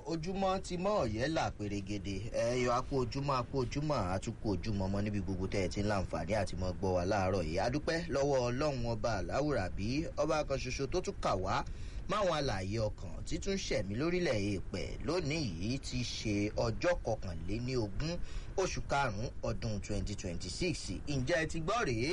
ojúmọ́ ti mọ́ ọ̀yẹ́ là pèrègèdè ẹ̀yọ apò ojúmọ́ apò ojúmọ́ àtúkò ojúmọ́ mọ́ níbi gbogbo tẹ́ ẹ ti ń láǹfààní àti mọ́ gbọ́ wa láàárọ̀ yìí adúpẹ́ lọ́wọ́ ọlọ́run ọba àláwùrà bí ọba kan ṣoṣo tó tún kà wá máwọn àlàyé ọkàn títún ṣẹ̀mí lórílẹ̀ èèpẹ̀ lónìí yìí ti ṣe ọjọ́ kọkànléní ogún oṣù karùn-ún ọdún 2026 ǹjẹ́ ẹ ti gbọ́ rèé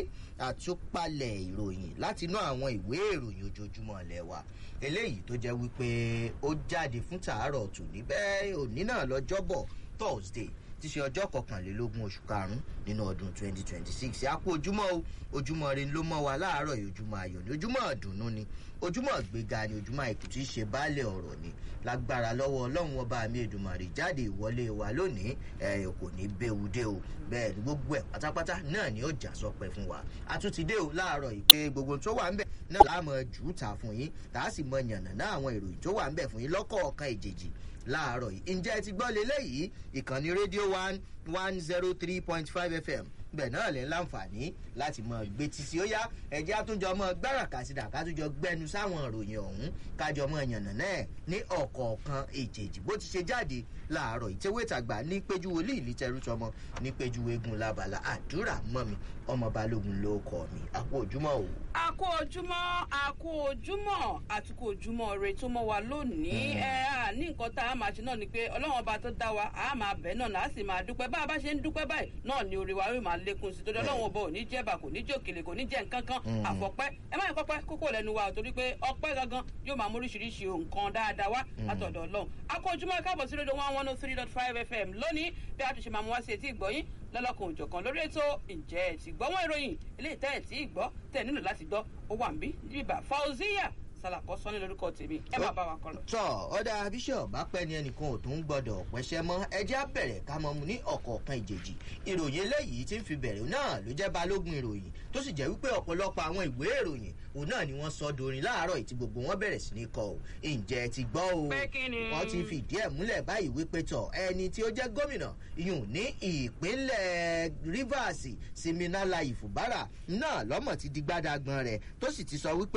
àtúpalẹ̀ ìròyìn látinú àwọn ìwé ìròyìn ojoojúmọ́ ilẹ̀ wa eléyìí tó jẹ́ wípé ó jáde fún tàárọ̀ tòní bẹ́ẹ̀ òní náà lọ́jọ́bọ̀ thursday ti ṣe ọjọ́ kọkànlélógún oṣù karùn-ún nínú ọdún 2026 àpò ojúmọ́ o ojúmọ́ rẹ ló mọ́ wa láàárọ̀ yìí ojúmọ́ ayọ̀ ni ojúmọ́ ọ̀dùnnú ni ojúmọ́ gbéga ni ojúmọ́ àìkú tí í ṣe baálẹ̀ ọ̀rọ̀ ni lágbára lọ́wọ́ ọlọ́run ọba mi èdùmàrè jáde ìwọlé wa lónìí ẹ̀ kò ní béwu dé o bẹ́ẹ̀ ni gbogbo ẹ̀ pátápátá náà ni ó jà sọpẹ́ fún wa àtúntìdé o láàárọ̀ yìí pé gbogbo tó wà ń bẹ̀ náà láàmú jù ú ta fún yín tá a sì mọ yànnà náà àwọn ìròyìn tó wà ń bẹ̀ fún yín lọ́kọ̀ọ̀kan ìjèjì láàárọ̀ yìí ǹjẹ́ ẹ ti gbọ́ leléyìí ìkànnì rédíò one one zero three point five fm bẹ́ẹ̀ náà lẹ́ láǹfààní láti mọ gbé títí ó yá ẹ̀jẹ̀ àtúnjọ mọ gbáràkà sí dàkà àtúnjọ gbẹnu sáwọn ìròyìn ọ̀hún kájọ mọ yànnà náà ní ọ̀kọ̀ọ̀kan èjèèjì bó ti ṣe jáde láàárọ̀ ìtẹ́wé tàgbà ní péjú wòlíì lítẹrú tọmọ ní péjú eégún labala àdúrà mọ́ mi ọmọ balógun ló kọ mi àpò ojúmọ́ o. àkó ojúmọ́ àkó ojúmọ́ àtúkò ojúmọ́ rẹ tó mọ́ wa lónìí ẹ á ní nǹkan tá a máa ṣe náà ni pé ọlọ́run ọba tó dá wa a máa bẹ̀ náà náà a sì máa dúpẹ́ bá a bá ṣe ń dúpẹ́ báyìí náà ni orí wa yóò máa lékun sí torí ọlọ́run ọba ò ní jẹ́bà kò ní jòkèlè kò ní jẹ́ nǹkan kan àfọ̀pẹ́ ẹ má yẹ kọ́pẹ́ kókó lẹ́nu wa torí pé ọpẹ́ gangan yóò máa mú oríṣiríṣi nǹkan dáadáa wá látọ̀dọ̀ ọlọ́run àkó ojúmọ́ káàbọ̀ sí rédíò one one oh three dot five fm lónìí bí a tún ṣe máa mú wá sí etí ìgbọ́yín lọ́lọ́kan òjọ̀kan lórí ètò ǹjẹ́ ẹ̀ ti gbọ́ wọ́n ìròyìn eléyìí tẹ́ ẹ̀ tí ì gbọ́ tẹ̀ nílò láti gbọ́ ó wà ń bí níbí bá fauziya sálàkọ́ sọ ní lórúkọ tèmi ẹ máa bá wa kọ lọ. tọ ọdà bíṣọ bá pẹ ní ẹnìkan ò tún gbọdọ pẹṣẹ mọ ẹjẹ á bẹrẹ ká mọ mu ní ọkọọkan ìjèjì ìròyìn eléyìí tí ń fi bẹrẹ náà ló jẹ balógun ìròyìn tó sì jẹ wípé ọpọlọpọ àwọn ìwé ìròyìn òun náà ni wọn sọ dorin láàárọ ìtì gbogbo wọn bẹrẹ sí ní kọ o ǹjẹ ti gbọ o wọn ti fìdí ẹ múlẹ báyìí wípé tọ ẹni tí ó jẹ gómìnà iyùn ní ìpínlẹ rivers siminala ìfúbárà náà lọmọ ti di gbádàgbọn rẹ tó sì ti sọ wípé